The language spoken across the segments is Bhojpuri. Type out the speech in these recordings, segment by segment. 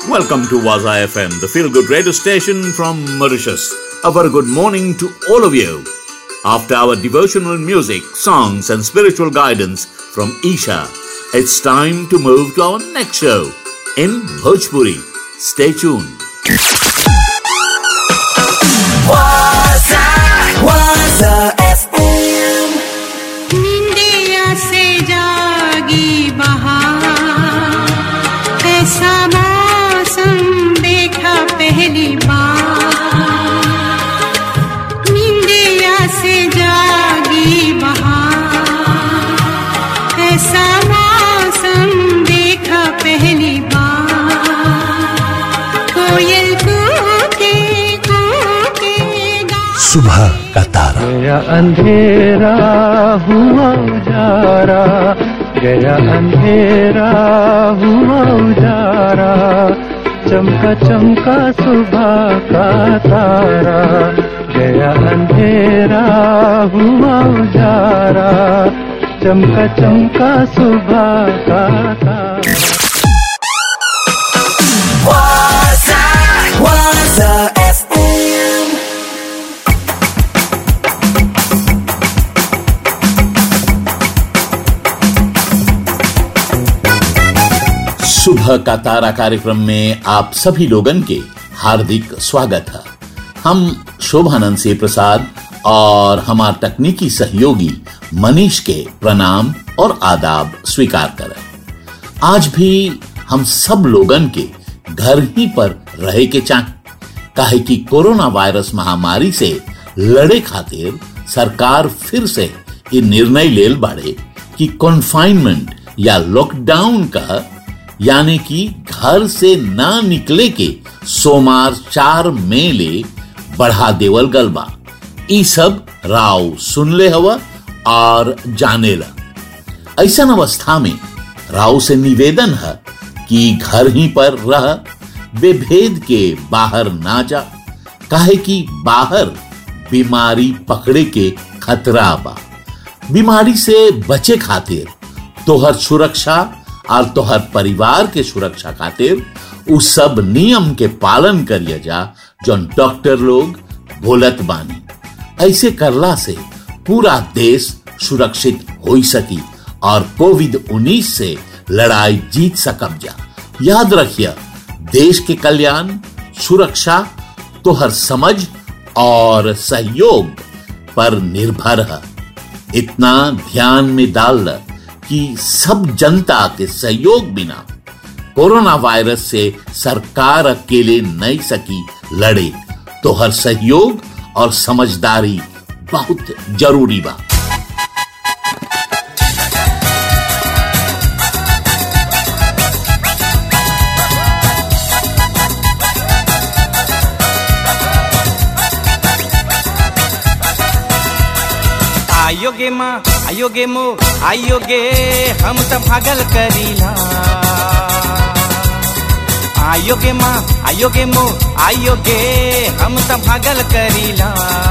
Welcome to Waza FM, the feel good radio station from Mauritius. A very good morning to all of you. After our devotional music, songs, and spiritual guidance from Isha, it's time to move to our next show in Bhojpuri. Stay tuned. Waza, Waza FM. India से जागी बहार ऐसा मौसम देखा पहली बार इंडिया से जागी बहार ऐसा मौसम देखा पहली बार कोयल कूके कूके गा सुबह का तारा गया अंधेरा हुआ उजारा गया अंधेरा हुआ उजारा चमका चमका सुबह का तारा गया अंधेरा हुआ उजारा चमका चमका सुबह का तारा Waza, Waza FM. सुबह का तारा कार्यक्रम में आप सभी लोगन के हार्दिक स्वागत है हम शोभानंद से प्रसाद और हमार तकनीकी सहयोगी मनीष के प्रणाम और आदाब स्वीकार करें आज भी हम सब लोगन के घर ही पर रहे के चाह काहे कि कोरोना वायरस महामारी से लड़े खातिर सरकार फिर से ये निर्णय लेल बाड़े कि कॉन्फाइनमेंट या लॉकडाउन का यानी कि घर से ना निकले के सोमार चार मई ले बढ़ा देवल गल बा ई सब राव सुन ले हवा और जाने ला ऐसा अवस्था में राव से निवेदन है कि घर ही पर रह बेभेद के बाहर ना जा काहे कि बाहर बीमारी पकड़े के खतरा बा बीमारी से बचे खातिर तोहर सुरक्षा और तोहर परिवार के सुरक्षा खातिर उ सब नियम के पालन करिए जा जौन डॉक्टर लोग बोलत बानी ऐसे करला से पूरा देश सुरक्षित हो सकी और कोविड 19 से लड़ाई जीत सकब जा याद रखिए देश के कल्याण सुरक्षा तोहर समझ और सहयोग पर निर्भर है इतना ध्यान में डाल ल कि सब जनता के सहयोग बिना कोरोना वायरस से सरकार अकेले नहीं सकी लड़े तो हर सहयोग और समझदारी बहुत जरूरी बा आयोगे माँ आयोगे मो आयोगे हम तो भागल करीला आयोगे माँ आयोगे मो आयोगे हम तो भागल करीला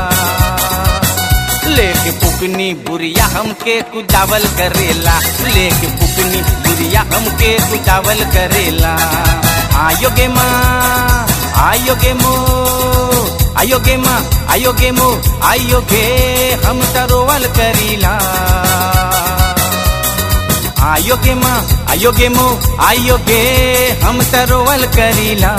लेके पुकनी बुरिया हमके कुदावल करेला लेके पुकनी बुरिया हमके कुदावल करेला आयोगे माँ आयोगे मो आयोगे माँ आयोगे मो आयोगे हम तरोवल करीला आयोगे माँ आयोगे मो आयोगे हम तरोवल करीला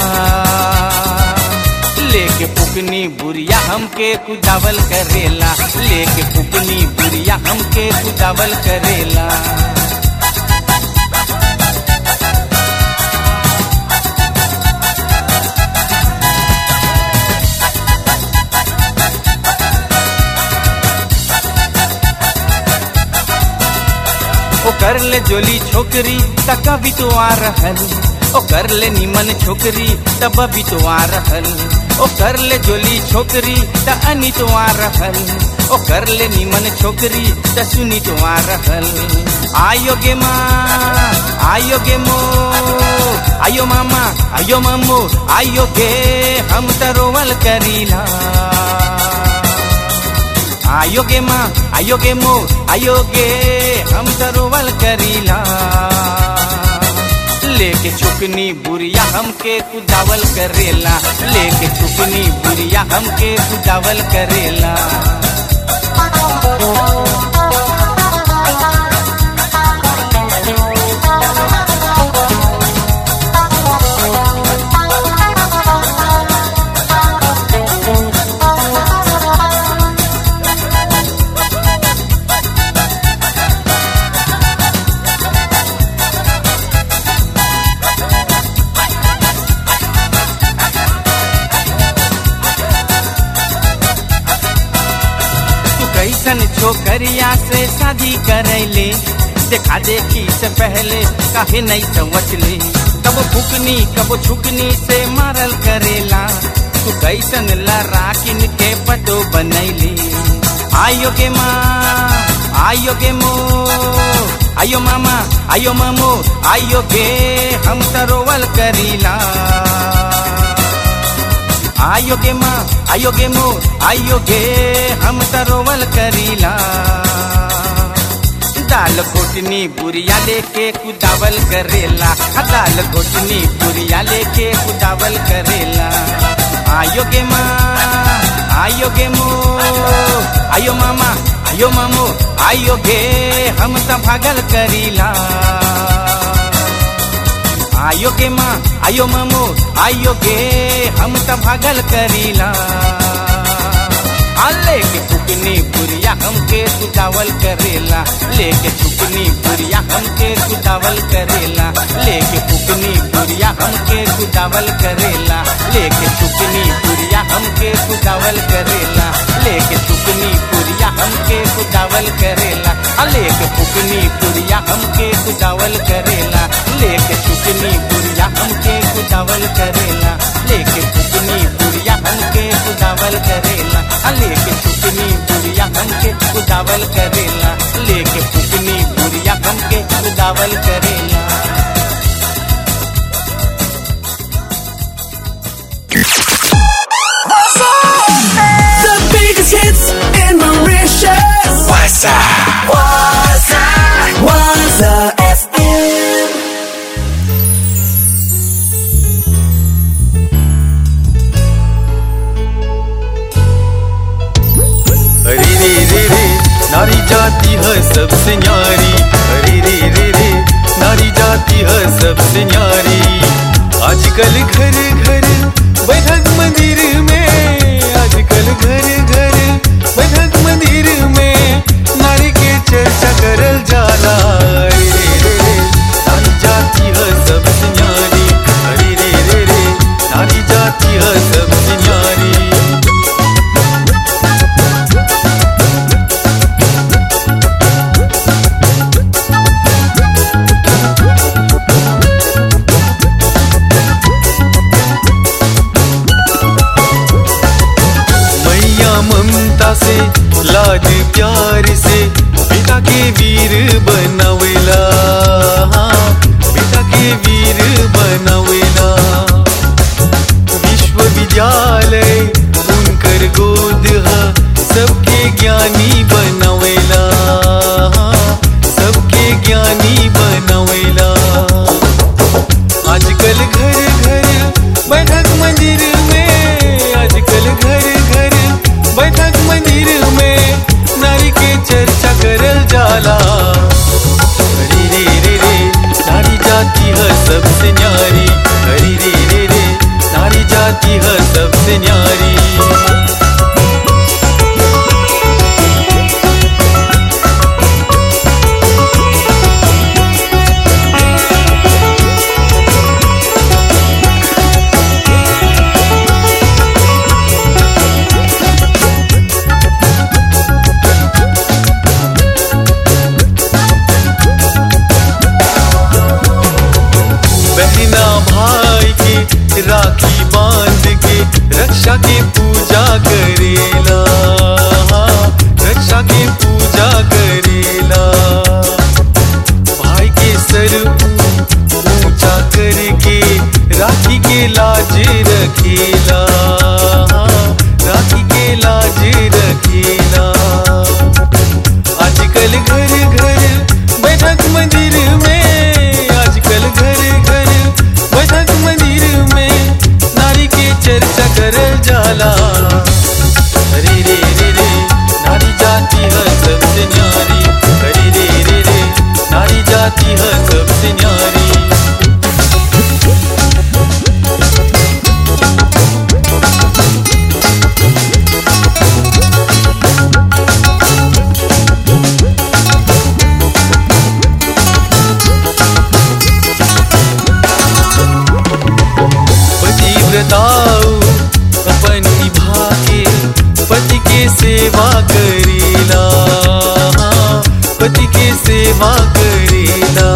लेके पुकनी बुरिया हमके कुदावल करेला लेके पुकनी बुरिया हमके कुदावल करेला ओ कर ले जोली छोकरी तक भी तो आ रहल ओ कर ले निमन छोकरी तब भी तो आ रहल ओ कर ले जोली छोकरी त अनी तो आ रहल ओ कर ले निमन छोकरी त सुनी तो आ रहल आयो गे माँ आयो गे मो आयो मामा आयो मम्मो आयो गे हम तरोवल करीला आयोगे माँ आयोगे मो आयोगे हम सरोवल करीला लेके चुकनी बुरिया हमके कुदावल करेला लेके चुकनी बुरिया हमके कुदावल करेला तू कैसन छोकरिया से शादी करैले देखा देखी से पहले काहे नहीं समझ ले कब फुकनी कब छुकनी से मारल करेला तू कैसन लराकिन के पतो बनैले आयो गे माँ आयो गे मो आयो मामा आयो मामो आयो गे हम तरोवल करीला आयो गे माँ आयो गे मो आयो गे हम तरोवल करीला दाल घोटनी बुरिया लेके कुदावल करेला हाँ, दाल घोटनी बुरिया लेके कुदावल करेला आयो गे माँ आयो गे मो आयो मामा आयो मामो आयो गे हम त भागल करीला आयो गे माँ आयो मामो आयो गे हम त भागल करीला आ लेके फुकनी बुरिया हमके कुदावल करेला लेके फुकनी बुरिया हमके कुदावल करेला लेके फुकनी बुरिया हमके कुदावल करेला लेके फुकनी बुरिया हमके कुदावल करेला लेके फुकनी बुरिया हमके कुदावल करेला आ लेके फुकनी बुरिया हमके कुदावल करेला लेके फुकनी बुरिया हमके कुदावल करेला लेके फुकनी बुरिया हमके कुदावल करेला आ लेके फुकनी बुरिया हमके कुदावल करेला लेके फुकनी बुरिया हमके कुदावल करेला The biggest hits in Mauritius. Waza. Waza. Waza FM. अरे रे रे रे नारी जाति है सबसे न्यारी अरे रे रे रे नारी जाति है सबसे न्यारी आजकल घर घर बैठक मंदिर में आजकल घर घर बैठक मंदिर में नारी के चर्चा करल जाला अरे रे रे रे नारी जाति है सबसे न्यारी अरे रे रे रे नारी जाति है सबसे न्यारी मैया ममता से लाज प्यार से बेटा के वीर बनवेला हाँ, बेटा के वीर बनवेला विश्वविद्यालय उनकर गोद ह सबके ज्ञानी बनवेला हाँ, सबके ज्ञानी बनवेला आजकल घर घर बैठक मंदिर में आजकल घर घर बैठक मंदिर में नारी के चर्चा करल जाला हरी रे रे रे नारी जाति है सबसे न्यारी हरी रे रे रे नारी जाति है सबसे न्यारी बहना भाई के राखी बांध के रक्षा के पूजा करेला रक्षा के पूजा करेला भाई के सर ऊंचा करके राखी के लाज रखेला राखी के लाज रखेला आजकल घर घर बैठक मंदिर में आजकल घर घर सेवा करेला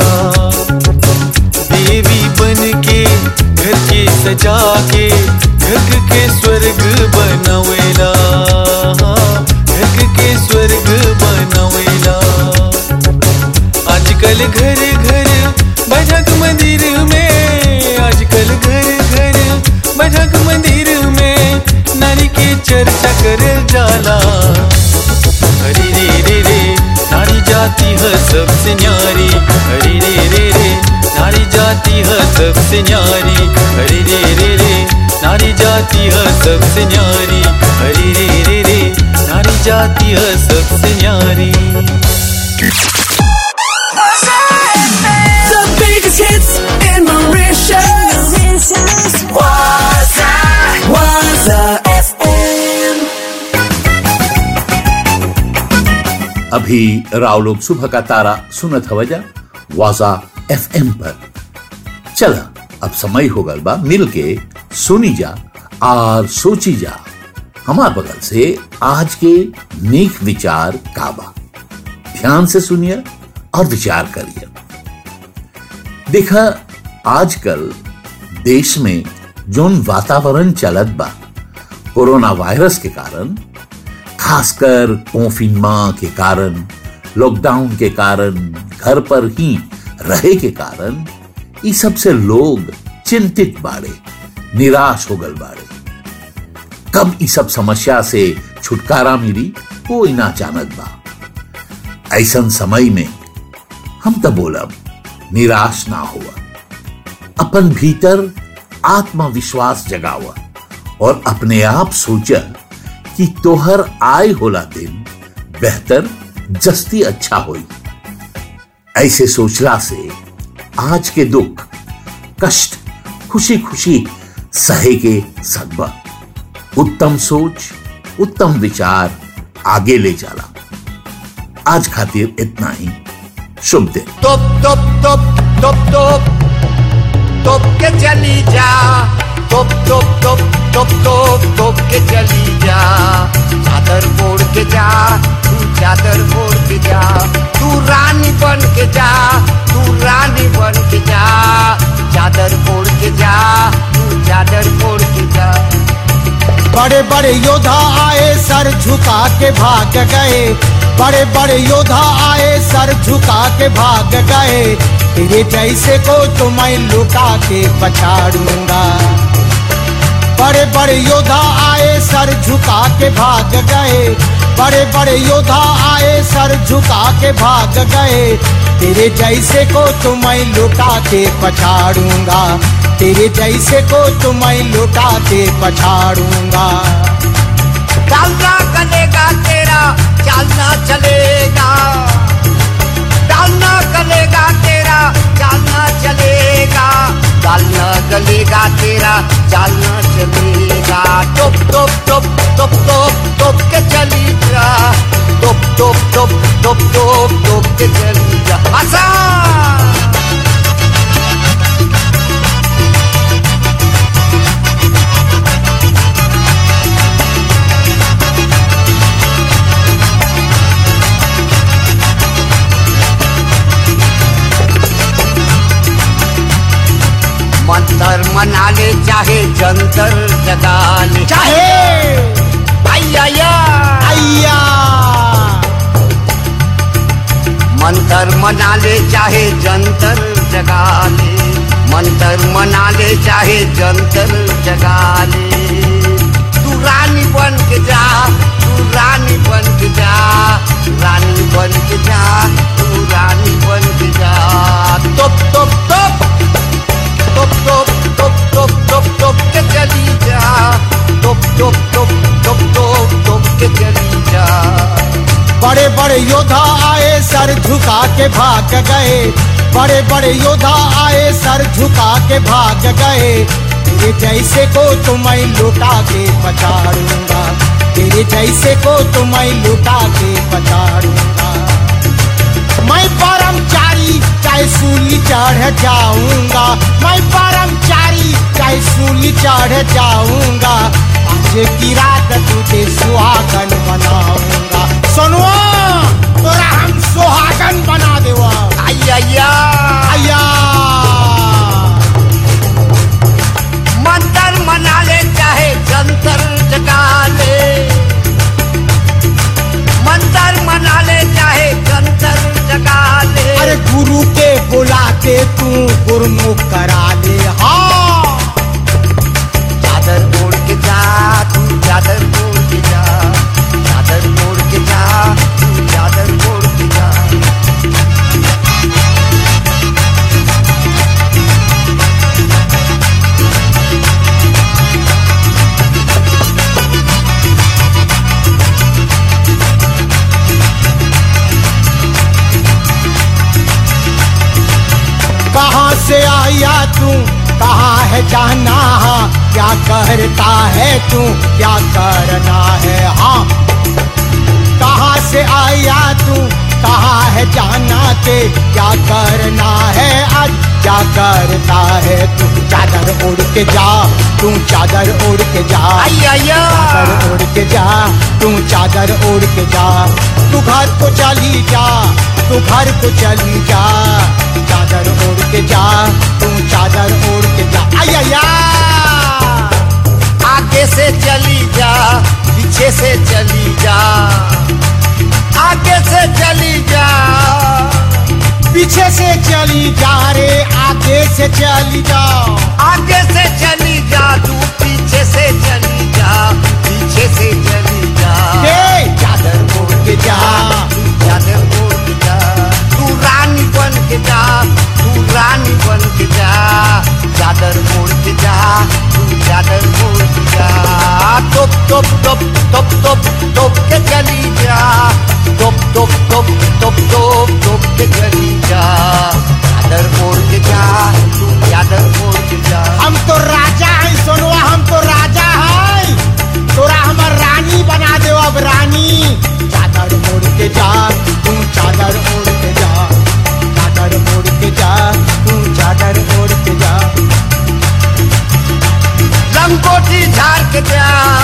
देवी बन के घर के सजा के घर के स्वर्ग बनवेला घर के स्वर्ग बनवेला आजकल घर घर बैठक मंदिर में आजकल घर घर बैठक मंदिर में नारी की चर्चा कर जाला हरी रे रे रे नारी जाति है सबसे न्यारी हरी रे रे रे नारी जाति है सबसे न्यारी हरी रे रे रे नारी जाति है सबसे न्यारी हरी रे रे रे नारी जाति है सबसे न्यारी The biggest hits in Mauritius. Waza, Waza FM. अभी राव लोग सुबह का तारा सुनत हवजा वाजा एफएम पर चला अब समय हो गल बा मिल के सुनी जा और सोची जा हमार बगल से आज के नेक विचार काबा ध्यान से सुनिए और विचार करिए देखा आजकल देश में जोन वातावरण चलत बा कोरोना वायरस के कारण खासकर कोफिनमा के कारण लॉकडाउन के कारण घर पर ही रहे के कारण ई सबसे लोग चिंतित बाड़े निराश हो गल बाड़े कब ई सब समस्या से छुटकारा मिली कोई ना जानत बा ऐसन समय में हम तो बोलब निराश ना हुआ अपन भीतर आत्मविश्वास जगावा और अपने आप सोचा कि तोहर आय होला दिन बेहतर जस्ती अच्छा होई ऐसे सोचला से आज के दुख कष्ट खुशी खुशी सहे के सकबा उत्तम सोच उत्तम विचार आगे ले जाला आज खातिर इतना ही शुभ दिन टोप टोप टोप टोप टोप टोप के चली जा टोप टोप टोप टोप टोप टोप के चली जा चादर ओढ़ के जा तू चादर ओढ़ के जा तू रानी बन के जा तू रानी बन के जा चादर ओढ़ के जा तू चादर ओढ़ के जा बड़े बड़े योद्धा आए सर झुका के भाग गए बड़े बड़े योद्धा आए सर झुका के भाग गए तेरे जैसे को तो मैं लुटा के पछाड़ूंगा बड़े बड़े योद्धा आए सर झुका के भाग गए बड़े बड़े योद्धा आए सर झुका के भाग गए तेरे जैसे को तो मैं लुटा के पछाड़ूंगा तेरे जैसे को तो मैं लुटा के पछाड़ूंगा डालना गलेगा तेरा चालना चलेगा डालना गलेगा तेरा चालना चलेगा डालना गलेगा तेरा चालना चलेगा टोप टोप टोप टोप टोप टोप के चली जा टोप टोप टोप टोप टोप टोप के चली जा आसान मंतर मना ले चाहे जंतर जगा ले चाहे आया अय्या मंतर मना ले चाहे जंतर जगा ले मंतर मना ले चाहे जंतर जगा ले तू रानी बन के जा तू रानी बन के जा रानी बन के जा तू रानी बन के जा टोप टोप टोप टोप टोप टोप टोप टोप टोप के चली जा टोप टोप टोप टोप टोप टोप के चली जा बड़े बड़े योद्धा आए सर झुका के भाग गए बड़े बड़े योद्धा आए सर झुका के भाग गए तेरे जैसे को तो मैं लुटा के पछाड़ूंगा तेरे जैसे को तो मैं लुटा के पछाड़ूंगा मैं परमचारी चाहे सूली चढ़ जाऊंगा मैं परमचारी चाहे सूली चढ़ जाऊंगा आज की रात तुझे सुहागन बनाऊंगा सुनवा तोरा हम सुहागन बना मुकरा ले हाँ चादर ओढ़ के जा तू चादर ओढ़ के जा चादर ओढ़ के जा तू चादर ओढ़ के जा कहाँ से आया तू कहाँ है जाना क्या करता है तू क्या करना है हाँ कहाँ से आया तू कहाँ है जाना ते क्या करना है आज क्या करता है तू चादर ओढ़ के जा तू चादर ओढ़ के जा आइया चादर ओढ़ के जा तू चादर ओढ़ के जा तू घर को चली जा तू घर को चली जा चादर ओढ़ के जा तू चादर ओढ़ के जा आया आगे से चली जा पीछे से चली जा आगे से चली जा पीछे से चली जा रे आगे से चली जा आगे से चली जा तू पीछे से चली जा पीछे से चली जा हे चादर ओढ़ के जा तू चादर ओढ़ के जा तू रानी बन के जा तू रानी बन के जा चादर ओढ़ के जा तू चादर ओढ़ के जा टोप टोप टोप टोप टोप टोप के चली जा टोप टोप टोप टोप टोप टोप के चली जा चादर ओढ़ के जा तू चादर ओढ़ के जा हम तो राजा हैं सोनवा हम तो राजा हैं तोरा हमर रानी बना दे अब रानी चादर ओढ़ के जा तू चादर ओढ़ के जा चादर ओढ़ के जा तू चादर ओढ़ के जा लंगोटी झाड़ के जा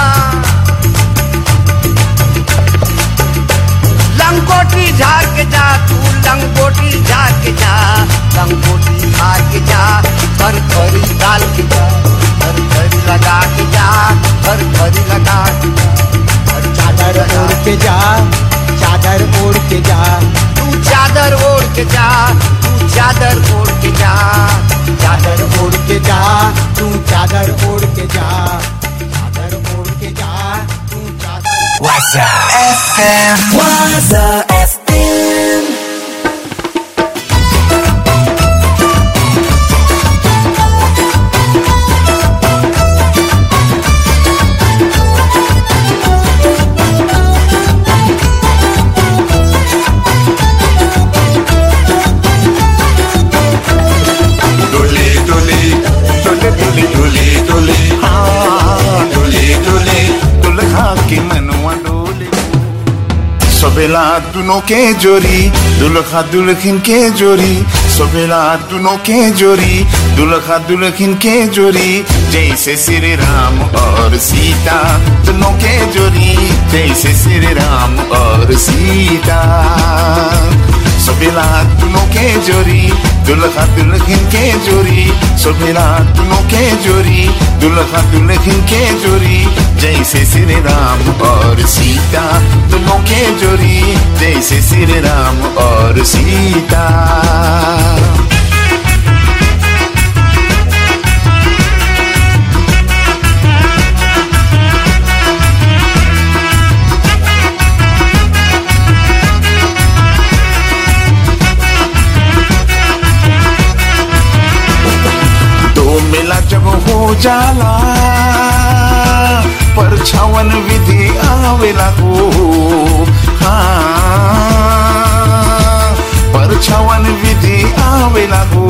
लंगोटी झाड़ के जा तू लंगोटी झाड़ के जा लंगोटी झाड़ के जा घर खरी डाल के जा घर खरी लगा के जा घर खरी लगा के जा घर चादर ओढ़ के जा चादर ओढ़ के जा तू चादर ओढ़ के जा तू चादर ओढ़ के जा चादर ओढ़ के जा तू चादर ओढ़ के जा चादर ओढ़ के जा तू चादर Waza FM. Waza FM. डोले डोले डोले डोले डोले डोले हाँ डोले डोले दुल्हा के मनवा डोले सबेला दुनों के जोरी दुल्हा दुल्हन के जोरी सबेला दुनों के जोरी दुल्हा दुल्हन के जोरी जैसे श्री राम और सीता दोनों के जोरी जैसे श्री राम और सीता सबेला दोनों के जोरी दुल्हा दुल्हन के जोरी सबेला दोनों के जोरी दुल्हा दुल्हन के जोरी जैसे श्री राम और सीता दोनों के जोरी जैसे श्री राम और सीता दो मेला जब हो जाला परछावन विधि आवेला हो हाँ परछावन विधि आवेला हो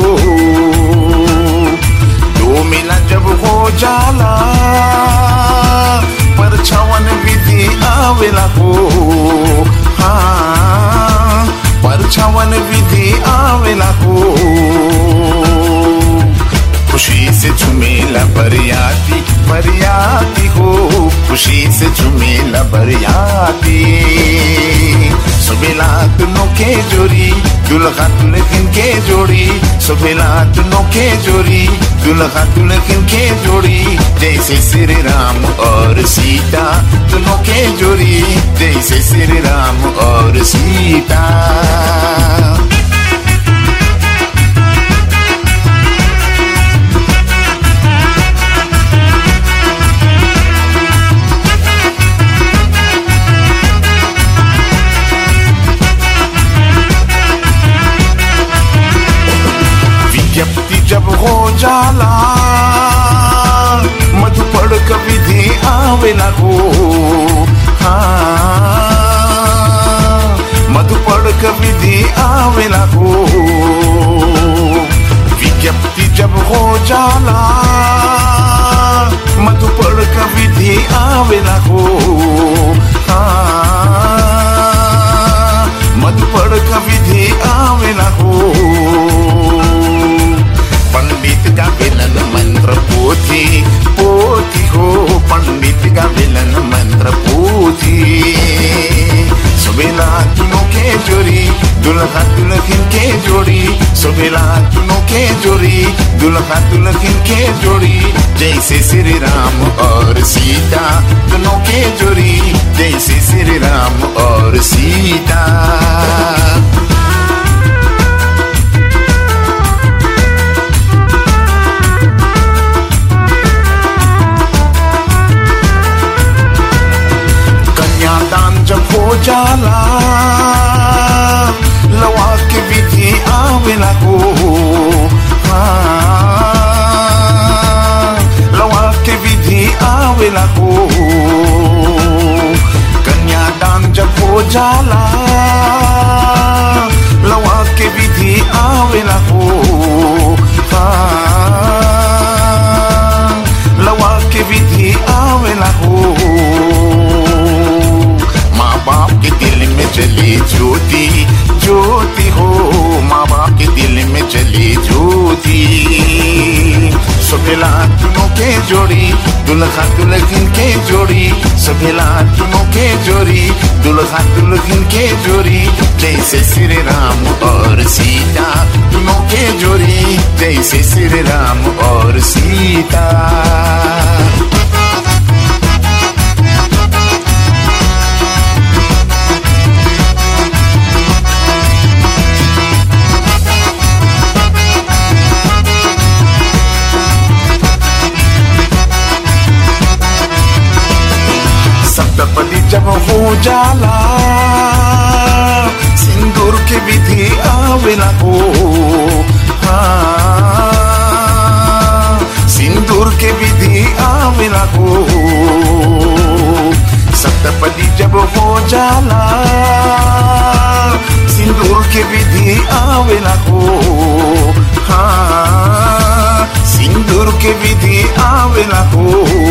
दो मेला जब हो जाला परछावन विधि आवेला हो हाँ परछावन विधि आवेला हो खुशी से झुमेला बरियाती बरियाती हो खुशी से झुमेला बरियाती सुबेला दोनों के जोड़ी दुल्हा दुल्हन के जोड़ी सुबेला दोनों के जोड़ी दुल्हा दुल्हन के जोड़ी जैसे श्री राम और सीता दोनों के जोड़ी जैसे श्री राम और सीता जाला मधुपड़ कविधि आवेला हो हाँ मधुपड़ कविधि आवेला हो विज्ञप्ति जब हो जाला मधुपड़ कविधि आवेला हो हाँ मधुपड़ कविधि आवेला हो पंडित का विलन मंत्र पोथी पोथी हो पंडित का विलन मंत्र पोथी सुबेला तुनो के जोड़ी दुल्हा दुल्हन के जोड़ी सुबेला तुनो के जोड़ी दुल्हा दुल्हन के जोड़ी जैसे श्री राम और सीता दोनों के जोड़ी जैसे श्री राम और सीता कन्यादान जब हो जाला लवा के विधि आवेला हो हाँ, लवा के विधि आवेला हो कन्यादान जब हो जाला लवा के विधि आवेला हो हाँ, लवा के विधि आवेला हो माँ बाप के दिल में चली ज्योति ज्योति हो माँ बाप के दिल में चली ज्योति सुबेला दोनों के जोड़ी दुल्हा दुल्हन के जोड़ी सुबेला दोनों के जोड़ी दुल्हा दुल्हन के जोड़ी जैसे श्री राम और सीता दोनों के जोड़ी जैसे श्री राम और सीता सप्तपदी जब हो जाला सिंदूर के विधि आवेला हो हाँ, सिंदूर के विधि आवेला हो सप्तपदी जब हो जाला सिंदूर के विधि आवेला हो हाँ सिंदूर के विधि आवेला हो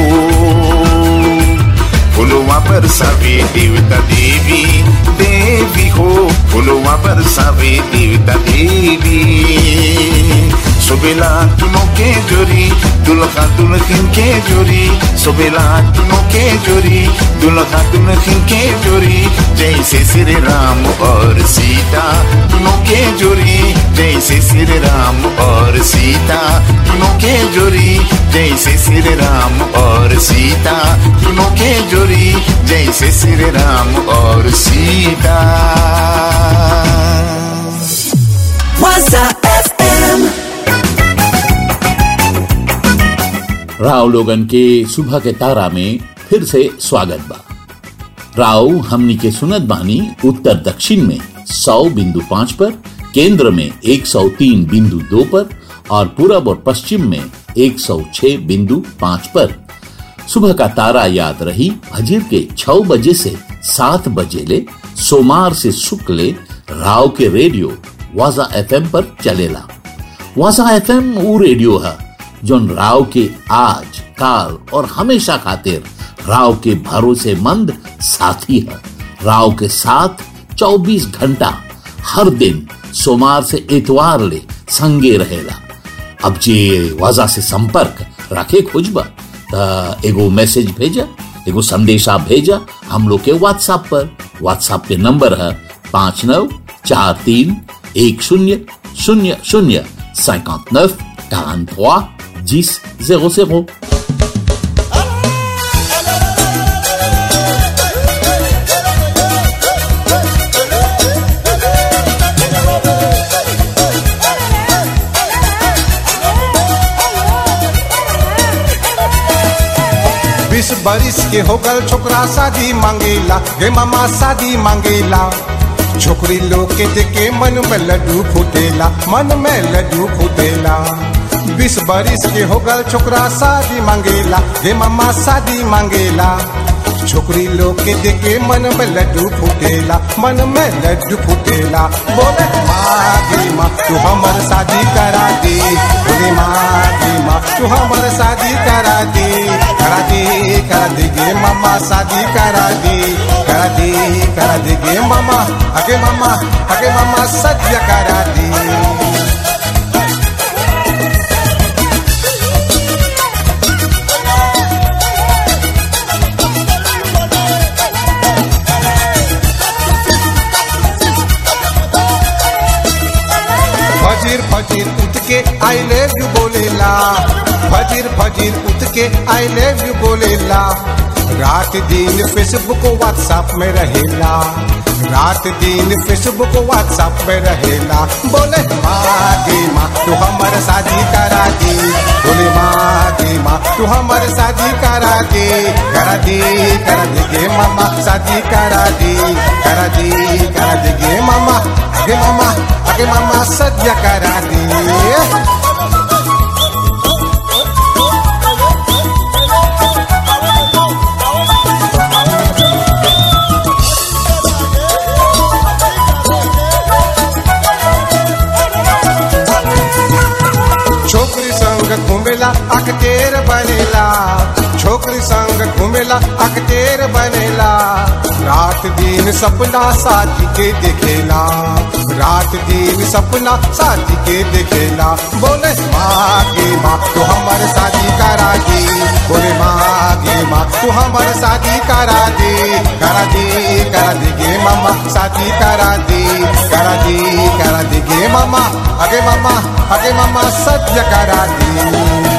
फुलवा पर सवे देवता देवी देवी हो फुलवा पर सवे देवता देवी सुबेला तुनो के जोरी दुल्हा दुल्हन के जोरी सुबेला तुनो के जोरी दुल्हा दुल्हन के जोरी जैसे श्री राम और सीता तुनो के जोरी जैसे श्री राम और सीता तुनो के जोरी जैसे श्री राम और सीता तुनो के जोरी जैसे श्री राम और सीता Waza FM. राव लोगन के सुबह के तारा में फिर से स्वागत बा राव हमनी के सुनत बानी उत्तर दक्षिण में 100 बिंदु पाँच पर केंद्र में 103 बिंदु दो पर और पूरब और पश्चिम में 106 बिंदु पाँच पर सुबह का तारा याद रही फजर के छह बजे से सात बजे ले सोमवार से शुक्ल राव के रेडियो वाजा एफएम पर चलेला वाजा एफएम वो रेडियो है जोन राव के आज काल और हमेशा खातिर राव के भरोसेमंद साथी है राव के साथ 24 घंटा हर दिन सोमवार से इतवार ले संगे रहेला अब जे वजह से संपर्क रखे खोजबा त एगो मैसेज भेजा एगो संदेशा भेजा हम लोग के व्हाट्सएप पर व्हाट्सएप के नंबर है पाँच नौ चार तीन एक शून्य शून्य शून्य cinquante neuf quarante trois dix zéro zéro बीस बरिस के होकर छोकरा शादी मांगेला गे मामा शादी मांगेला छोकरी लोग के देखे मन में लड्डू फूटेला मन में लड्डू फूटेला बीस बरिस के हो गल छोकरा शादी मांगेला हे मम्मा शादी मांगेला छोकरी लोग के देखे मन में लड्डू फूटेला मन में लड्डू फूटेला बोले माँ गे माँ तू हमर शादी करा दे बोले माँ गे माँ तू हमर शादी करा दे करा दे करा दे गे मामा शादी करा दे करा दे करा दे गे मामा अगे मामा अगे मामा सत्य करा दे फजीर फजीर उठ के आई लेव यू बोलेला फजीर फजीर उठ के आई लेव यू बोलेला रात दिन फेसबुक व्हाट्सएप में रहेला रात दिन फेसबुक व्हाट्सएप में रहेला बोले माँ गे माँ तू हमर शादी करा दे बोले माँ गे माँ तू हमर शादी करा दे करा दे करा दे गे मामा शादी करा दे करा दे करा दे गे मामा गे मामा आगे मामा सद्य करा दे छोकरी संग घूमेला अकतेर बनेला छोकरी संग घूमेला अकतेर बनेला रात दिन सपना साथी के देखेला रात दिन सपना साथी के देखेला बोले माँ गे माँ तू हमर शादी करा दे बोले माँ गे माँ तू हमर शादी करा दे करा दे करा दे गे मामा शादी करा दे करा दे करा दे गे मामा अगे मामा अगे मामा सत्य करा दे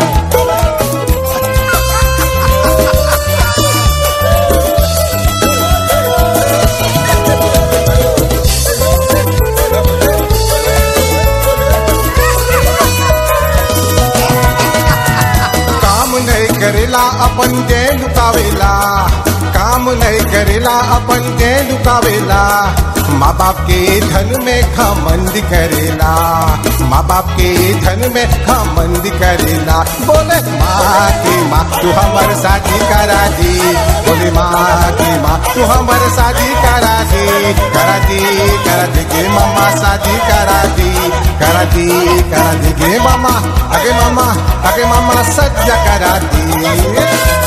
काम नहीं करेला अपन के लुकावेला काम नहीं करेला अपन के लुकावेला माँ बाप के धन में घमंड करेला माँ बाप के धन में घमंड करेला बोले माँ के माँ तू हमर शादी करा दे बोले माँ के माँ तू हमर शादी करा दे करा दे करा दे गे मामा शादी करा दे करा दे करा दे गे मामा आगे मामा आगे मामा सत्य करा दे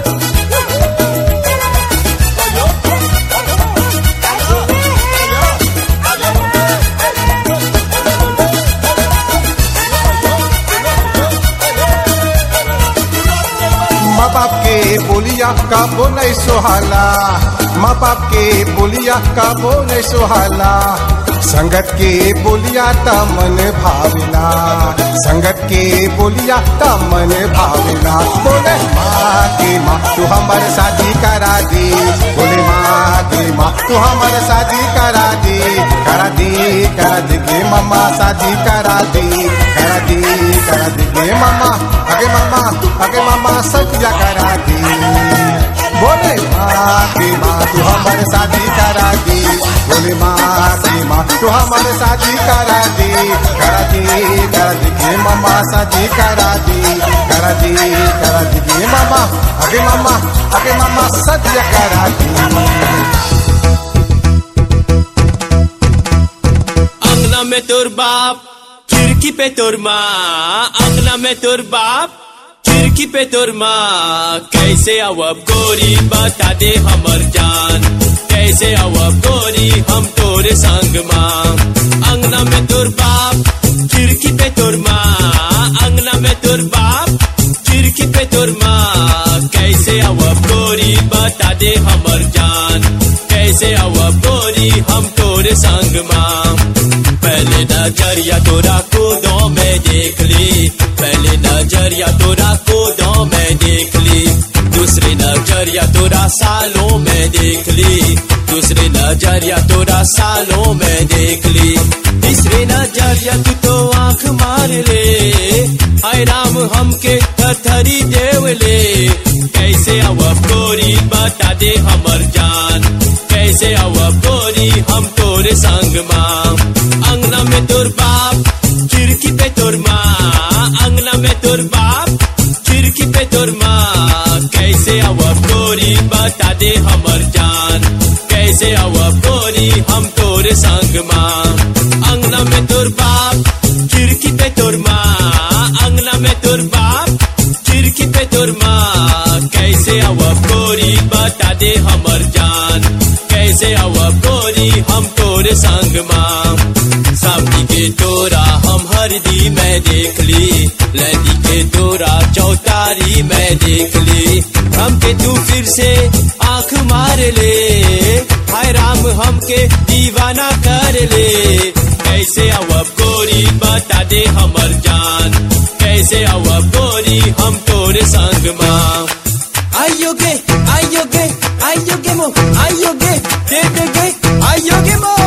माँ बाप के बोलिया काबो नहीं सुहाला माँ बाप के बोलिया काबो नहीं सुहाला संगत के बोलिया त मन भाविला संगत के बोलिया त मन भाविला बोले माँ के माँ तू हमर शादी करा दे बोले माँ के माँ तू हमर शादी करा दे करा दे करा दे गे मम्मा शादी करा दे करा दे करा दे गे मम्मा आगे मम्मा आगे मम्मा सत्या करा दे बोले माँ के माँ तू हमर शादी करा दे बोले माँ के माँ तू हमर शादी करा दे करा दे करा दे गे मम्मा शादी करा दे करा दे करा दे गे मम्मा आगे मम्मा आगे मम्मा सत्य करा दे अंगना में तोर बाप खिड़की पे तोर माँ अंगना में तोर बाप खिड़की पे तोर माँ कैसे आवब गोरी बता दे हमर जान कैसे आवब गोरी हम तोरे संग माँ अंगना में तोर बाप खिड़की पे तोर माँ अंगना में तोर बाप खिड़की पे तोर माँ कैसे आवब गोरी बता दे हमर जान कैसे आवब गोरी हम तोरे संग माँ पहले नजरिया तोरा कूदों में देख ली पहले नजरिया तोरा कूदों में देख ली दूसरी नजरिया तोरा सालों में देख ली दूसरी नजरिया तोरा सालों में देख ली तीसरी नजरिया तू तो आंख मार ले हाय राम हमके थरी देव ले कैसे आवब गोरी बता दे हमर जान कैसे आवब गोरी हम तोरे संग माँ अंगना में तोर बाप खिड़की पे तोर माँ अंगना तोर बाप खिड़की पे तोर माँ कैसे आवब गोरी बता दे हमर जान कैसे आवब गोरी हम तोरे संग माँ अंगना में तोर बाप खिड़की पे तोर माँ अंगना में तोर बाप खिड़की पे तोर माँ कैसे आवब गोरी बता दे हमर जान कैसे आवब गोरी हम तोरे संग माँ सामने के तोरा हम हरदी में देख ली लदी के तोरा चौतारी में देख ली हमके तू फिर से आंख मार ले हाय राम हमके दीवाना कर ले कैसे आवब गोरी बता दे हमर जान कैसे आवब गोरी हम तोरे संग माँ आइयो गे आइयो गे आइयो गे मो आइयो गे दे दे गे आइयो गे मो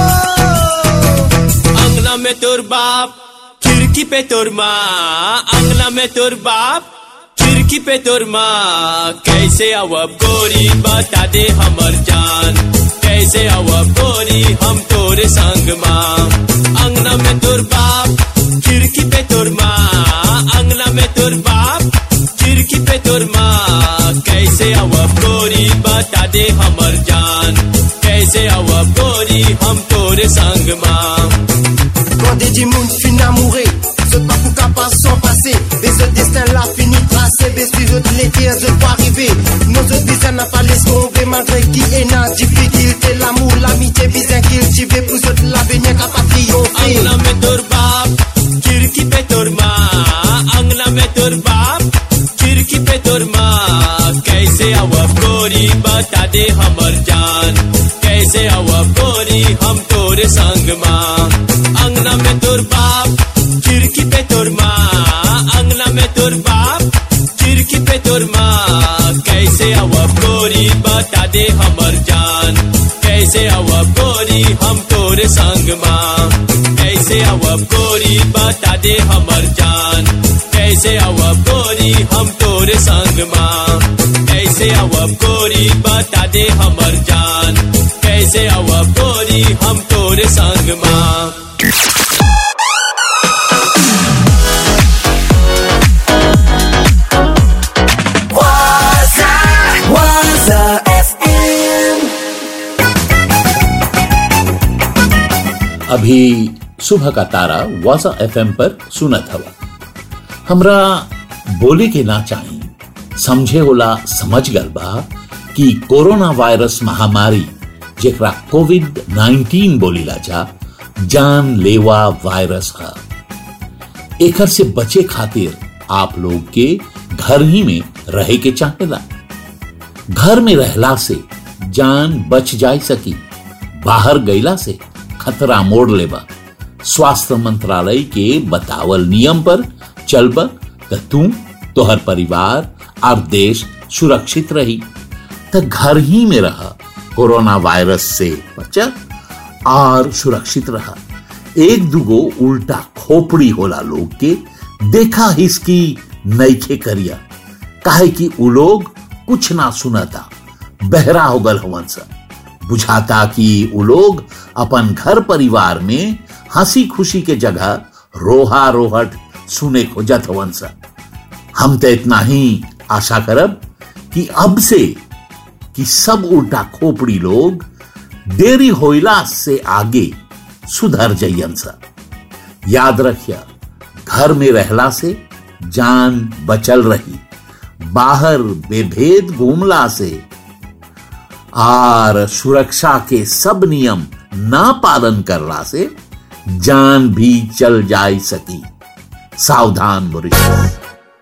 अंगना में तोर बाप खिड़की पे तोर माँ अंगना में तोर बाप खिड़की पे तोर माँ कैसे आवब गोरी बता दे हमर जान कैसे आवब गोरी हम तोरे संग माँ अंगना में तोर बाप खिड़की पे तोर माँ अंगना में तोर बाप खिड़की पे तोर माँ कैसे आवब गोरी बता दे हमर जान कैसे आवब गोरी हम tore sang ma Quand des moun fin amouré Zot pas pou kapab sans passer Et ce destin là fini tracé Bes puis zot l'été zot pas arrivé Nos autres bizarres n'a pas laissé tomber Malgré qui est na difficulté L'amour, l'amitié bizarre qu'il jive Pour zot l'avenir capable triompher Angla में तोर बाप खिड़की पे तोर माँ अंगना में तोर बाप खिड़की पे तोर माँ कैसे आवब गोरी बता दे हमर जान कैसे आवब गोरी हम तोरे संग माँ अंगना में तोर बाप खिड़की पे तोर माँ अंगना में तोर बाप खिड़की पे तोर माँ कैसे आवब गोरी बता दे हमर जान कैसे आवब गोरी हम तोरे संग माँ कैसे आवब गोरी बता दे हमर जान कैसे आवब गोरी हम तोरे संग माँ कैसे आवब गोरी बता दे हमर जान कैसे आवब गोरी हम तोरे संग माँ Waza, Waza FM. अभी सुबह का तारा वासा एफएम पर सुनत हवा हमरा बोले के ना चाही समझे होला समझ गल बा कि कोरोना वायरस महामारी जेकरा कोविड 19 बोलीला जा जान लेवा वायरस है एकर से बचे खातिर आप लोग के घर ही में रहे के चाहेला घर में रहला से जान बच जाय सकी बाहर गईला से खतरा मोड़ लेबा स्वास्थ्य मंत्रालय के बतावल नियम पर चलब त तू तोहर परिवार और देश सुरक्षित रही त घर ही में रह कोरोना वायरस से बचा और सुरक्षित रहा एक दुगो उल्टा खोपड़ी होला लोग के देखा हिसकी नईखे करिया काहे कि उ लोग कुछ ना सुनता बहरा हो गल हवन सा बुझाता कि उ लोग अपन घर परिवार में हंसी खुशी के जगह रोहा रोहट सुने खोजत हवन सा हम तो इतना ही आशा करब कि अब से कि सब उल्टा खोपड़ी लोग देरी होइला से आगे सुधर जइयन सा याद रखिया घर में रहला से जान बचल रही बाहर बेभेद घूमला से और सुरक्षा के सब नियम ना पालन करला से जान भी चल जाय सकी सावधान मॉरिशस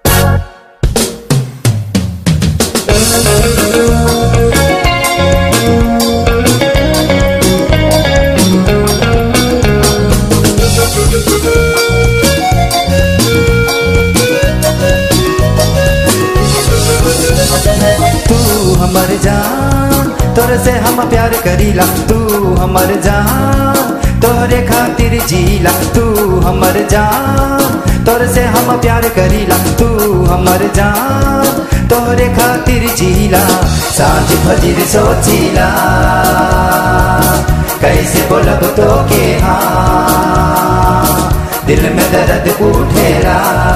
तू हमर जान तोरे से हम प्यार करीला तू हमर जान तोरे खातिर जीला तू हमर जान तोरे से हम प्यार करीला तू हमर जान तोरे खातिर जीला साँझ फजीर सोचीला कैसे बोलब तो के हाँ दिल में दर्द उठेला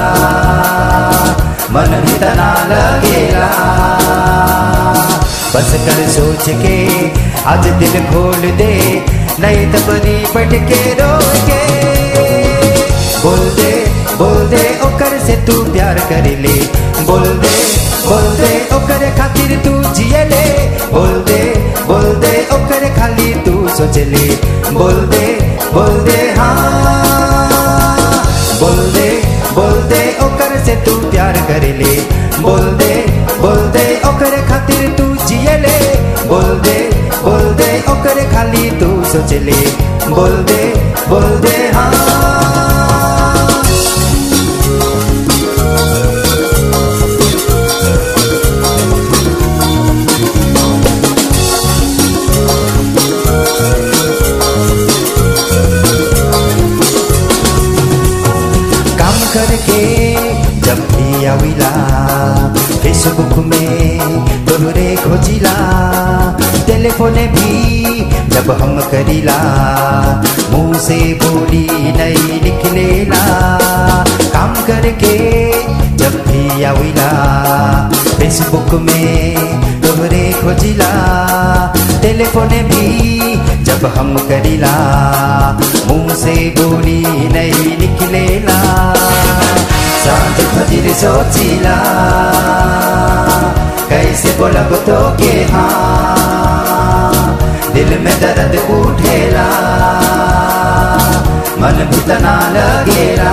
मन भी तना लगेला बस कर सोच के आज दिल खोल दे नहीं तो बनी बैठ के रो के बोल दे बोल दे ओकर से तू प्यार कर ले बोल दे बोल दे ओकर खातिर तू जिए ले बोल दे बोल दे ओकर खाली तू सोच ले बोल दे बोल दे हाँ बोल दे बोल दे ओकर से तू प्यार कर ले बोल दे बोल दे ओकर खातिर तू जिए ले बोल दे बोल दे ओकर खाली तू सोच ले बोल दे बोल दे हाँ काम करके जब भी आविला फेसबुक में तोहरे खोजिला टेलीफोन भी जब हम करीला मुंह से बोली नहीं निकलेला काम करके जब भी आविला फेसबुक में तोहरे खोजिला टेलीफोन भी जब हम करीला मुंह से बोली नहीं निकलेला सांझ फजीर सोचिला कैसे बोलब तो के हाँ दिल में दर्द उठेला मन भी तना लगेला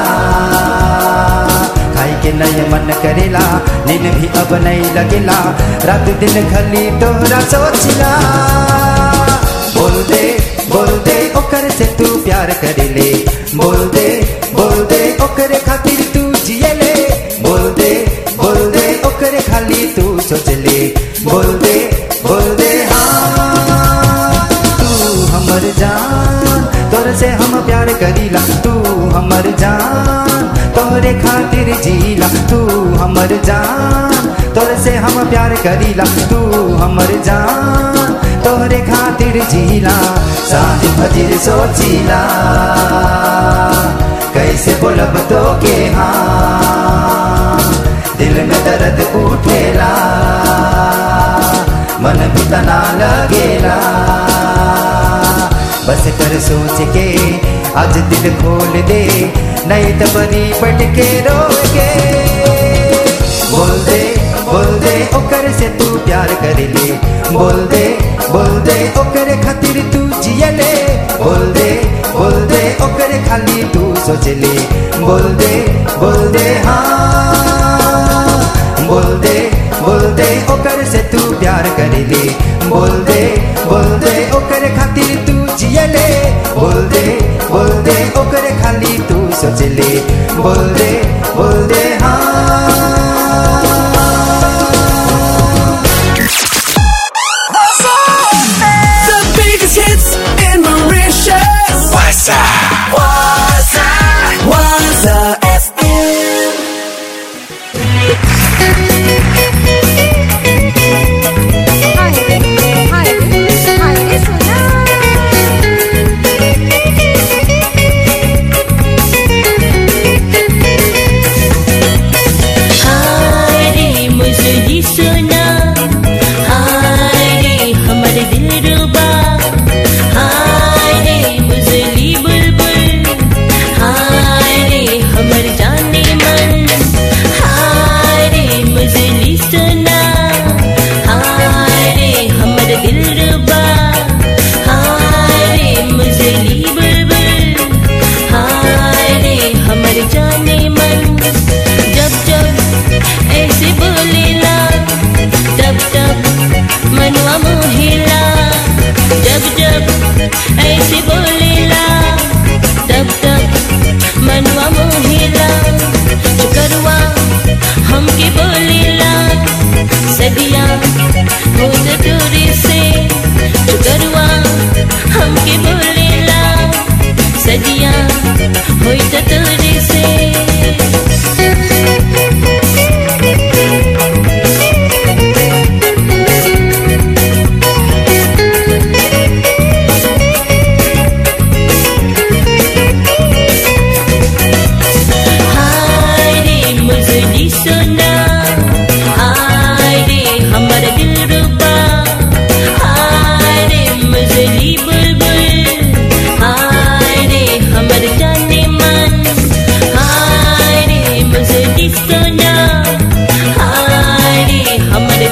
खाई के नय मन करेला नींद भी अब नहीं लगेला रात दिन खली तोहरा सोचिला बोल दे बोल दे ओकर से तू प्यार कर ले बोल दे बोल दे ओकर खातिर तू जिए ले बोल दे बोल दे ओकर खाली तू सोच ले बोल दे बोल दे हाँ तू हमर जान तोर से हम प्यार करीला तू हमर जान तोरे खातिर जीला तू हमर जान तोर से हम प्यार करीला तू हमर जान तोरे खातिर जीला साथ फजीर सोचिला कैसे बोलब तो के हाँ दिल में दर्द उठेला मन भी तना लगेला बस कर सोच के आज दिल खोल दे नहीं तो बनी पट के रोके बोल दे बोल दे ओकर से तू प्यार कर ले बोल दे बोल दे ओकर खातिर तू जिए ले बोल दे बोल दे ओकर खाली तू सोच ले बोल दे बोल दे हाँ बोल दे बोल दे ओकर से तू प्यार कर ले बोल दे बोल दे ओकर खातिर तू जिए ले बोल दे बोल दे ओकर खाली तू सोच ले बोल दे बोल दे हाँ The biggest hits in Mauritius. Waza. Waza. Waza FM. हाय रे मुझे सुना हाय रे हमर दिल रुबा हाय रे मुझली बुलबुल हाय रे हमर जाने मन हाय रे मुझली सुना हाय रे हमर दिल रुबा हाय रे मुझली बुलबुल हाय रे हमर जाने मन जब जब ऐसे बोलेला तब तब मनवा मोहेला जब जब ऐसे बोलेला तब तब मनवा मोहेला चुकरवा हमके बोलेला सदिया हो दूरी से चुकरवा हमके बोलेला सदिया हो दूरी से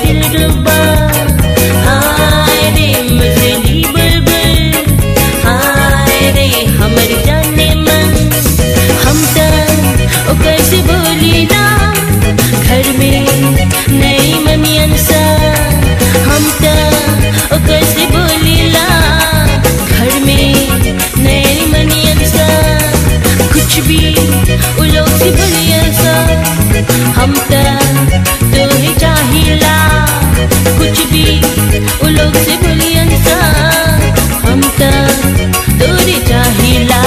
दिल रुबा हाय रे मजली बुलबुल हाय रे हमर जाने मन हम त ओकर से बोली ना घर में नई मनियन सा हम त ओकर से बोली ला घर में नई मनियन सा कुछ भी उ लोग से बोलिया सा हम त तोहे चाहिला कुछ भी उ लोग से बोलियन सा हम त तोरे चाहिला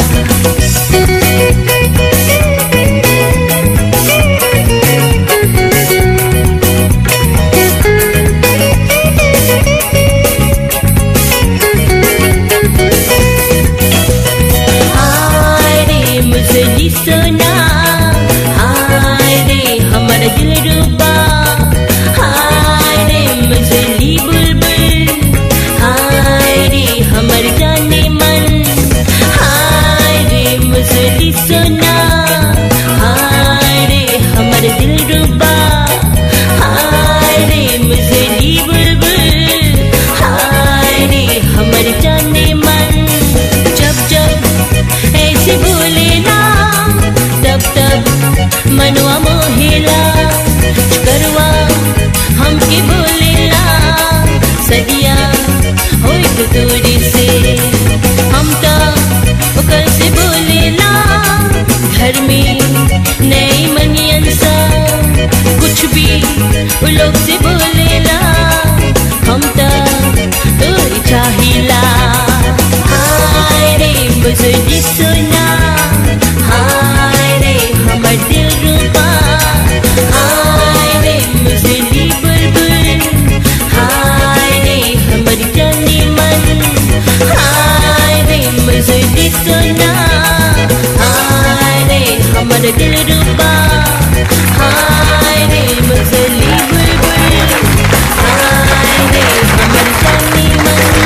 हाय रे मुझली सोना हाय रे हमर दिल रूबा हाय रे मुझली बुलबुल हाय रे हमर जाने मन हाय रे मुझली सोना हाय रे हमर दिल रूबा हाय रे मुझली बुलबुल हाय रे हमर जाने मन जब जब ऐसे बोले ना तब तब मनवा मोहेला करवा हमके बोलेला सदिया होई तो दूरी से हम तो ओकर से बोलेला घर में नई मनियन सा कुछ भी उ लोग से बोलेला हम तो तोरी चाहिला हाय रे मुझे सुना हाय रे हमर दिल रूपा हाय रे मुझे बुलबुल हाय रे हमर जाने मन हाय रे मुझे सुना हाय रे हमर दिल रूपा हाय रे मुझे बुलबुल हाय रे हमर जाने मन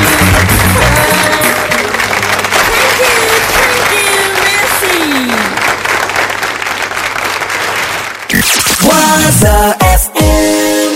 Waza FM.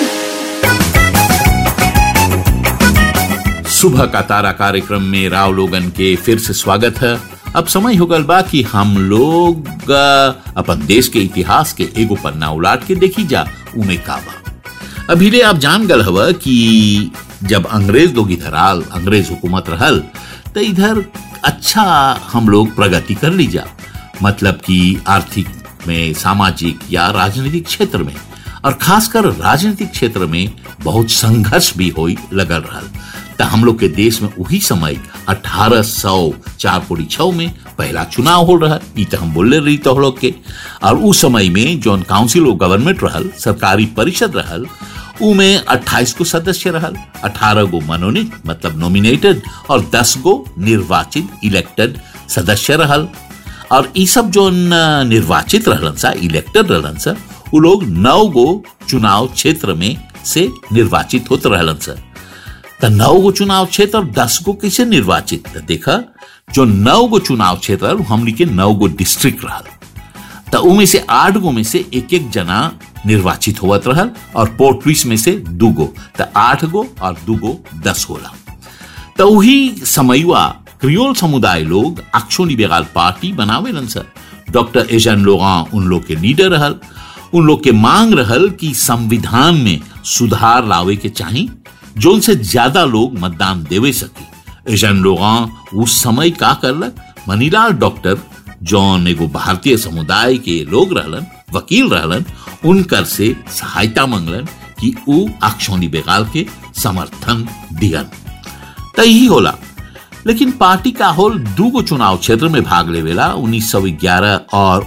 सुबह का तारा कार्यक्रम में राव लोगन के फिर से स्वागत है अब समय हो गल बा कि हम लोग अ, अपन देश के इतिहास के एगो पन्ना उलाट के देखी जा उमे का बा अभी आप जान गल हव कि जब अंग्रेज लोग इधर आल अंग्रेज हुकूमत रहल तो इधर अच्छा हम लोग प्रगति कर ली जा मतलब कि आर्थिक में सामाजिक या राजनीतिक क्षेत्र में और खासकर राजनीतिक क्षेत्र में बहुत संघर्ष भी होई लगल रहल त हम लोग के देश में वही समय अठारह सौ चार पूरी छः में पहला चुनाव हो रहा ई तो हम बोले रही तो लोग के और उस समय में जौन काउंसिल ऑफ गवर्नमेंट रहल सरकारी परिषद रहल उमें 28 को सदस्य रहल 18 गो मनोनीत मतलब नॉमिनेटेड और 10 गो निर्वाचित इलेक्टेड सदस्य रहल और ई सब जो न- निर्वाचित रहलन सा इलेक्टेड रहलन सा उ लोग नौ गो चुनाव क्षेत्र में से निर्वाचित होत रहलन सा त नौ गो चुनाव क्षेत्र और दस गो कैसे निर्वाचित त देखा जो नौ गो चुनाव क्षेत्र रहल, हमनी के नौ गो डिस्ट्रिक्ट रहल त उमें से आठ गो में से एक एक जना निर्वाचित होवत रहल और पोर्टविस में से दू गो त आठ गो और दू गो दस होला त वही समयुआ क्रियोल समुदाय लोग अक्षोनी बेगाल पार्टी बनावेलन सर डॉक्टर एजन लोगा उन लोग के लीडर रहल उन लोग के मांग रहल कि संविधान में सुधार लावे के चाही जोन से ज्यादा लोग मतदान देवे सके एजन लोगा उस समय का करलक मनीलाल डॉक्टर जौन एगो भारतीय समुदाय के लोग रहलन वकील रहलन उनकर से सहायता मंगलन कि ऊ अक्षोनी बेगाल के समर्थन दियन त यही होला लेकिन पार्टी का होल दू गो चुनाव क्षेत्र में भाग लेवेला 1911 और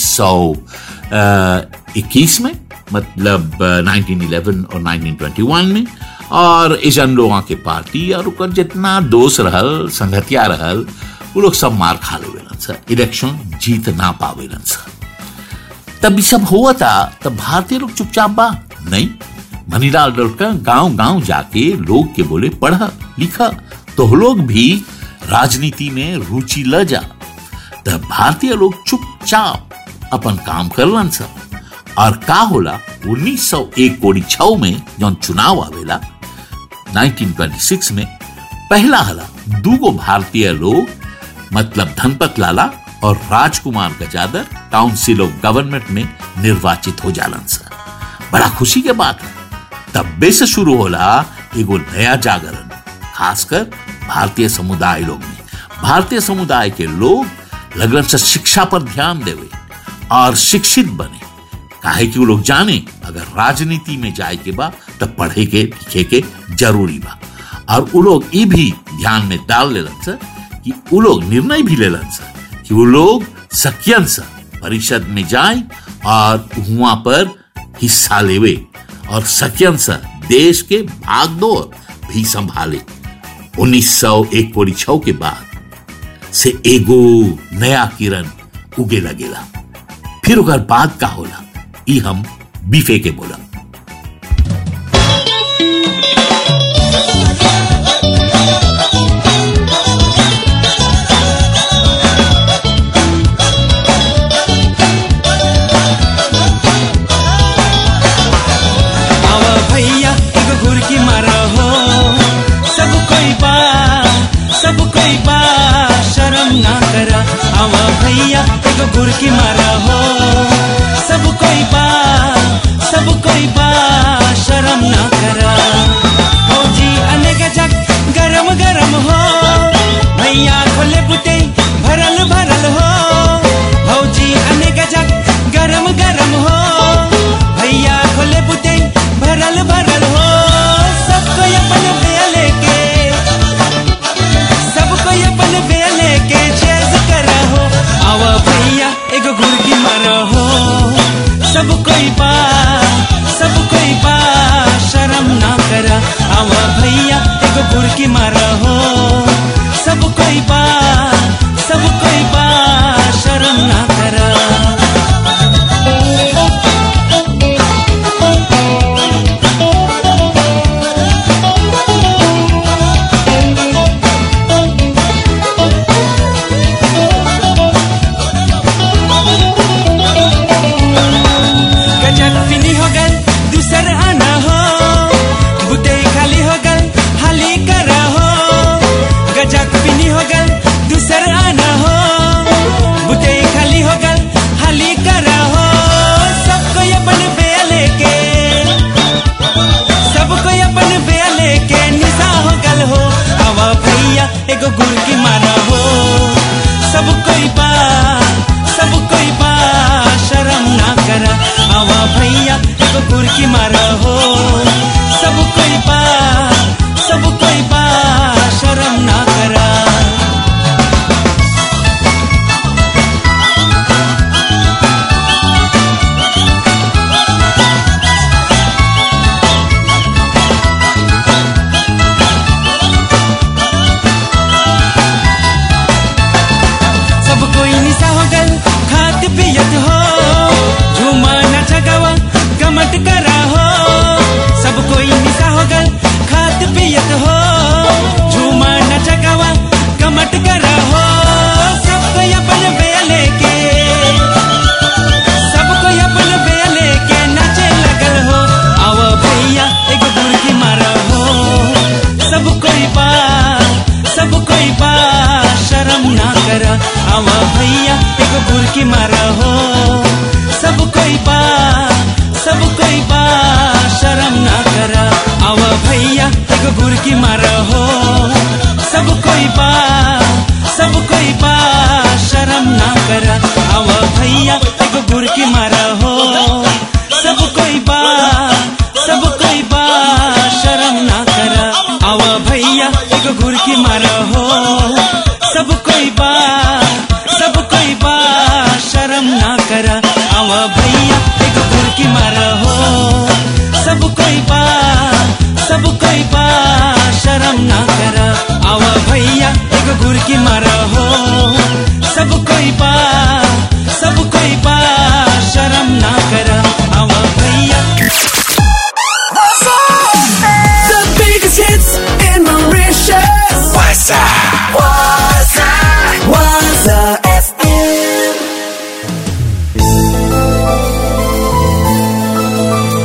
1921 में मतलब अ, 1911 और 1921 में और एजन लोगों के पार्टी और ओकर जितना दोस्त रहल संगतिया रहल वो लोग सब मार खा लेवेलन सर इलेक्शन जीत ना पावेलन सर तब ई सब हुआ था तब भारतीय लोग चुपचाप बा नहीं मनीलाल डॉक्टर गांव गांव जाके लोग के बोले पढ़ा लिखा तो लोग भी राजनीति में रुचि ल जा तब भारतीय लोग चुपचाप अपन काम करलन सब और का होला 1901 कोड़ी छव में जौन चुनाव आवेला 1926 में पहला हला दूगो भारतीय लोग मतलब धनपत लाला और Rajkumar Gajadhar council of government में निर्वाचित हो जालन सा बड़ा खुशी के बात है तब्बे से शुरू होला एगो नया जागरण खासकर भारतीय समुदाय लोग में भारतीय समुदाय के लोग लगन से शिक्षा पर ध्यान देवे और शिक्षित बने काहे कि वो लोग जाने अगर राजनीति में जाए के बा तब पढ़े के लिखे के जरूरी बा और वो लोग ये भी ध्यान में डाल लेलन सर कि वो लोग निर्णय भी लेलन सर कि वो लोग सकियन सा परिषद में जाए और वहां पर हिस्सा लेवे और सकियन सा देश के भागदौड़ भी संभाले 1901 कोड़ी छव के बाद से एगो नया किरण उगे लगेला फिर ओकर बाद का होला ई हम बीफे के बोला आवा भैया एगो घुरकी मारा हो सब कोई बा सब कोई बा शर्म ना करा आवा भैया एगो घुरकी मारा हो सब कोई बा सब कोई बा शर्म ना करा फौजी अनेक जग गरम गरम हो भैया खोले बुते भरल भरल हो फौजी अनेक जग गरम गरम हो भैया खोले बुते भरल भरल हो सबको अपन बेया लेके सबको अपन बेया लेके चेज करा हो आवा भैया एगो घुरकी मारा हो सब कोई बा सब कोई बा शर्म ना करा आवा भैया एगो घुरकी मारा हो सब कोई बा सब कोई बा शर्म ना करा गजक फिनी हो गल दूसर आना हो बुते खाली हो गल हाली करा हो गजक फिनी हो गल दूसर आना हो बुते खाली हो गल हाली करा हो सबको अपन बेया लेके सबको अपन बेया लेके निशा हो गल हो आवा भैया एगो गुड़ की मारा हो सब कोई बा सब कोई बा शर्म ना करा आवा भैया एगो गुड़ की मारा हो सब कोई बा सब कोई बा शर्म ना करा सब कोई निशा हो गल खात पियत हो झूमा नाच गवा गमट करा हो सब कोई निशा हो गल खात पियत हो झूमा नाच गवा गमट करा हो सब कोई अपन बेया लेके सब कोई अपन बेया लेके नाचे लगल हो आवा भैया एगो बुरकी मारा हो सब कोई बा सब कोई बा शर्म ना करा आवा भैया एगो बुरकी मारा हो सब कोई बा सब कोई बा शर्म ना करा आवा भैया एगो बुरकी मारा हो सब कोई बा सब कोई बा शर्म ना करा आवा भैया एगो बुरकी मारा हो सब कोई बा सब कोई बा शर्म ना करा आवा भैया एगो गुरकी मारा हो सब कोई बा सब कोई बा शर्म ना करा आवा भैया एगो गुरकी मारा हो सब कोई बा सब कोई बा शर्म ना करा आवा भैया एगो गुरकी मारा हो सब कोई बा सब कोई बा शर्म ना करा आवा भैया The biggest hits in Mauritius. Waza. Waza. Waza FM.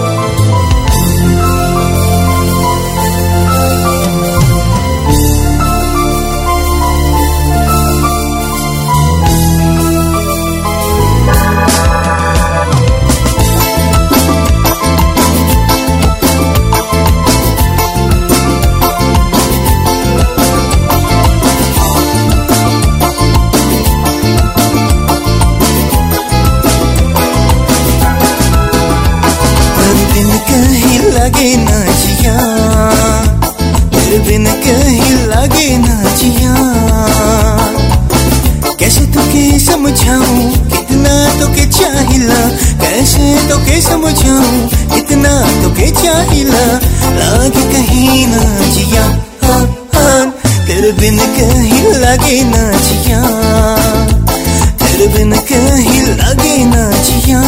कैसे तो के समझाऊं इतना तो के चाहिला लागे कहीं ना जिया हाँ हाँ तेरे बिन कहीं लगे ना जिया तेरे बिन कहीं लगे ना जिया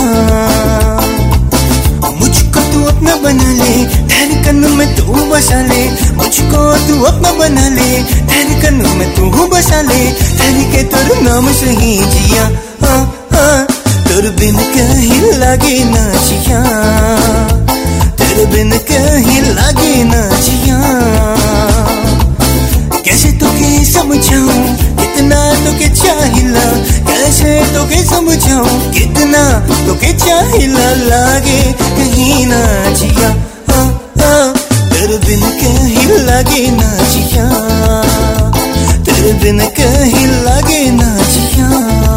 मुझको तू अपना बना ले धड़कन में तू बसा ले मुझको तू अपना बना ले धड़कन में तू बसा ले धड़के तेरे नाम से ही जिया हाँ हाँ तेरे बिन कहीं लगे ना जिया तेरे बिन कहीं लगे ना जिया कैसे तो के समझाऊं कितना तो के चाहिला कैसे तो के समझाऊं कितना तो के चाहिला लागे कहीं ना जिया हाँ हाँ तेरे बिन कहीं लगे ना जिया तेरे बिन कहीं लगे ना जिया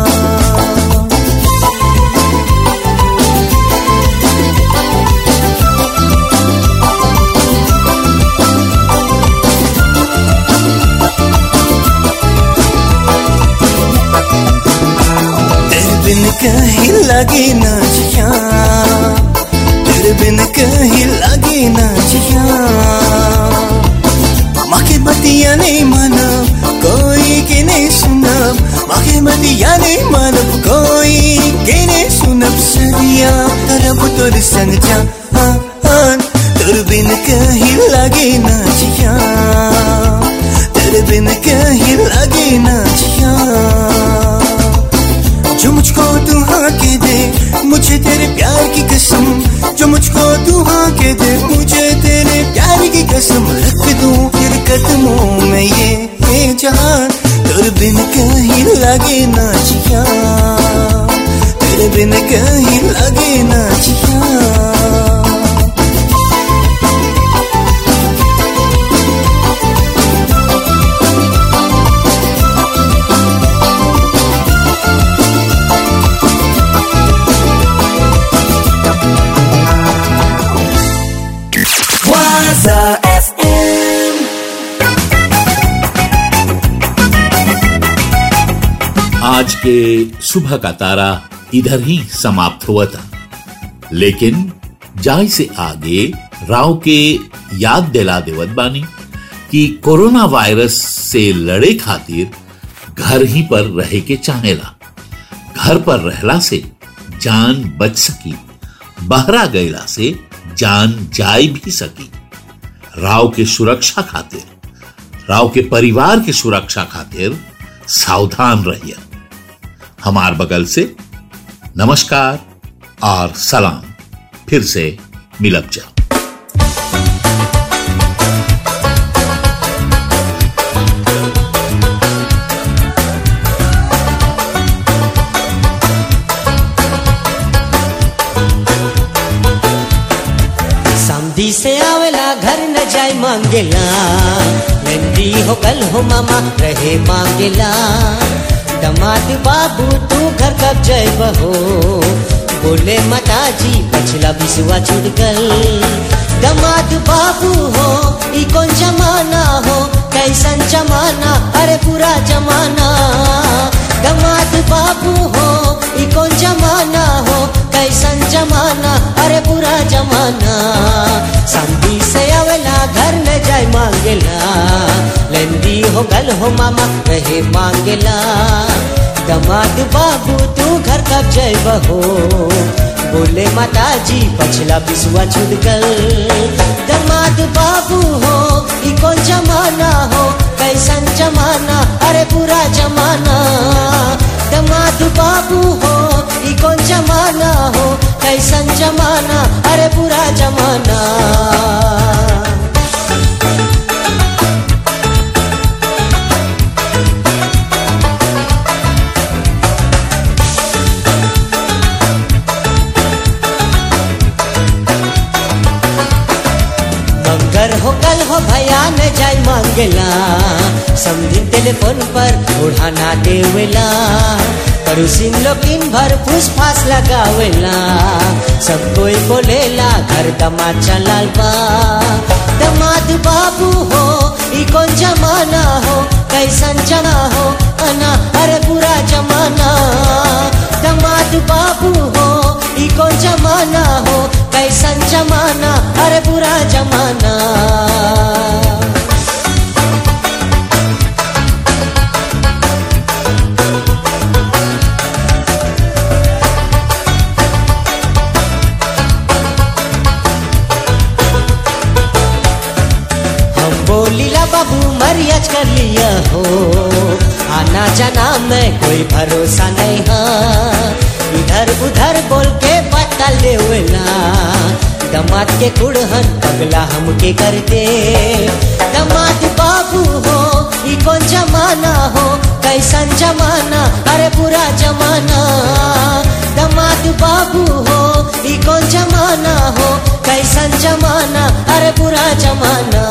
तेरे बिन कहीं लगे ना जिया तेरे बिन कहीं लगे ना जिया माँ के बतिया नहीं मानब कोई के नहीं सुनब माँ के बतिया नहीं मानब कोई के नहीं सुनब सदिया तरब तोर संग जा हाँ हाँ तेरे बिन कहीं लगे ना जिया तेरे बिन कहीं लगे ना जिया जो मुझको तू हाँ के दे मुझे तेरे प्यार की कसम जो मुझको तू हाँ के दे मुझे तेरे प्यार की कसम रख दूं फिर कदमों में ये ये जान तेरे बिन कहीं लगे ना जिया तेरे बिन कहीं लगे ना जिया Waza FM. आज के सुबह का तारा इधर ही समाप्त हुआ था लेकिन जाय से आगे राव के याद दिला देवत बानी कि कोरोना वायरस से लड़े खातिर घर ही पर रहे के चाहेला घर पर रहला से जान बच सकी बहरा गईला से जान जाय भी सकी राव के सुरक्षा खातिर राव के परिवार के सुरक्षा खातिर सावधान रहिए हमार बगल से नमस्कार और सलाम फिर से मिलब जा समधी से आवेला घर न जाय मांगेला नंदी हो कल हो मामा रहे मांगेला दमाद बाबू तू घर कब जय बहो बोले माता जी पछला बिसुआ छूट गल दमाद बाबू हो ई कौन जमाना हो कैसन जमाना अरे पूरा जमाना दमाद बाबू हो ई कौन जमाना हो कैसन जमाना अरे पूरा जमाना समधी से आवेला घर न जाय मांगेला लेंदी हो गल हो मामा रहे मांगेला दमाद बाबू तू घर कब जय बहो बोले माता जी पछला बिसुआ छूट गल दमाद बाबू हो ई कौन जमाना हो कैसन जमाना अरे पूरा जमाना दमाद बाबू हो ई कौन जमाना हो कैसन जमाना अरे पूरा जमाना मंगर हो कल हो भया न जाय मांगेला समझी टेलीफोन पर उड़ाना देवेला पड़ोसिन लोगिन भर फूस फास लगावेला सब कोई बोलेला घर दमाद चलाल बा दमाद बाबू हो ई कौन जमाना हो कैसन जमा हो अना अरे पूरा जमाना दमाद बाबू हो ई कौन जमाना जमाना हो कैसन जमाना अरे बुरा जमाना हम बोलीला बाबू मरियाज कर लिया हो आना जाना में कोई भरोसा नहीं है इधर उधर बोल के पता लेवला दमाद के कुड़हन पगला हमके करते दमाद बाबू हो ई कौन जमाना हो कैसन जमाना अरे पूरा जमाना दमाद बाबू हो ई कौन जमाना हो कैसन जमाना अरे पूरा जमाना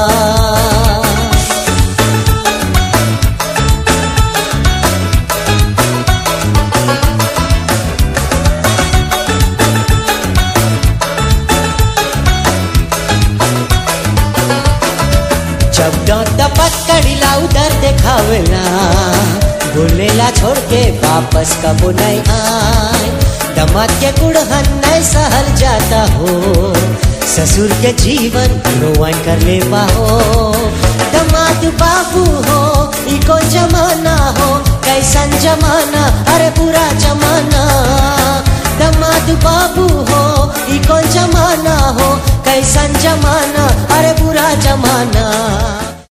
जब दांत पकड़िला उधर देखावला बोलेला छोड़ के वापस कबो नहीं आए दमाद के कुड़हन नहीं सहल जाता हो ससुर के जीवन रोवन कर ले पाहो दमाद बाबू हो ई कौन जमाना हो कैसन जमाना अरे पूरा जमाना दमाद बाबू हो ई कौन जमाना हो कैसन जमाना अरे बुरा जमाना